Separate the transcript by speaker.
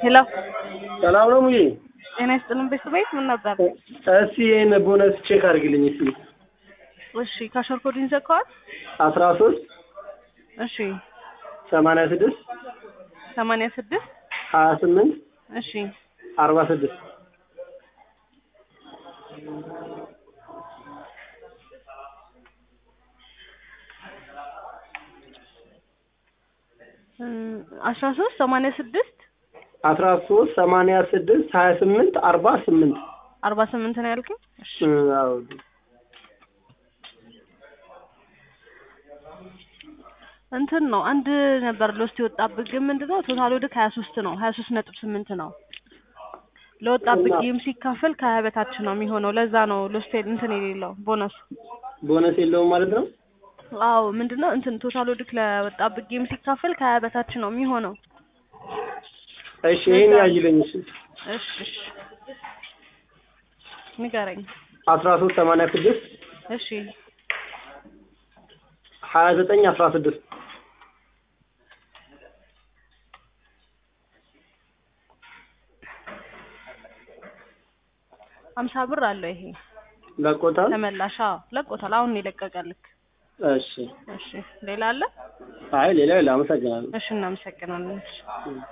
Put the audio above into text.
Speaker 1: ሄሎ
Speaker 2: ሰላም ነው ሙዬ?
Speaker 1: ጤና ይስጥልን ቤተሰቤት ምን ነበር?
Speaker 2: እስቲ ይህን ቦነስ ቼክ አድርግልኝ እስቲ።
Speaker 1: እሺ ካሸር ኮዲን ዘግተዋል?
Speaker 2: አስራ ሶስት
Speaker 1: እሺ
Speaker 2: ሰማንያ ስድስት
Speaker 1: ሰማንያ ስድስት
Speaker 2: ሀያ ስምንት
Speaker 1: እሺ
Speaker 2: አርባ ስድስት
Speaker 1: አስራ ሶስት ሰማንያ ስድስት
Speaker 2: አስራ ሶስት ሰማንያ ስድስት ሀያ ስምንት አርባ ስምንት
Speaker 1: አርባ ስምንት ነው ያልከኝ? እሺ
Speaker 2: አዎ
Speaker 1: እንትን ነው አንድ ነበር ሎስት የወጣብህ ግን ምንድነው ቶታል ወደ ሀያ ሶስት ነው ሀያ ሶስት ነጥብ ስምንት ነው ለወጣብህ
Speaker 2: እና-
Speaker 1: ጌም ሲካፈል ከሀያ በታች ነው የሚሆነው ለዛ ነው ሎስት እንትን የሌለው ቦነሱ
Speaker 2: ቦነስ የለውም ማለት ነው።
Speaker 1: አዎ ምንድነው እንትን ቶታል ወድክ ለወጣብህ ጌም ሲካፈል ከሀያ በታች ነው የሚሆነው
Speaker 2: እሺ ይህን ያይልኝ እሺ።
Speaker 1: እሺ እሺ ንገረኝ
Speaker 2: አስራ ሶስት ሰማንያ ስድስት
Speaker 1: እሺ
Speaker 2: ሀያ ዘጠኝ አስራ ስድስት
Speaker 1: ሀምሳ ብር አለው ይሄ
Speaker 2: ለቆታል።
Speaker 1: ተመላሽ አዎ ለቆታል አሁን ነው የለቀቀልክ
Speaker 2: እሺ
Speaker 1: እሺ ሌላ አለ
Speaker 2: አይ ሌላ ሌላ አመሰግናለሁ።
Speaker 1: እሺ እናመሰግናለን እሺ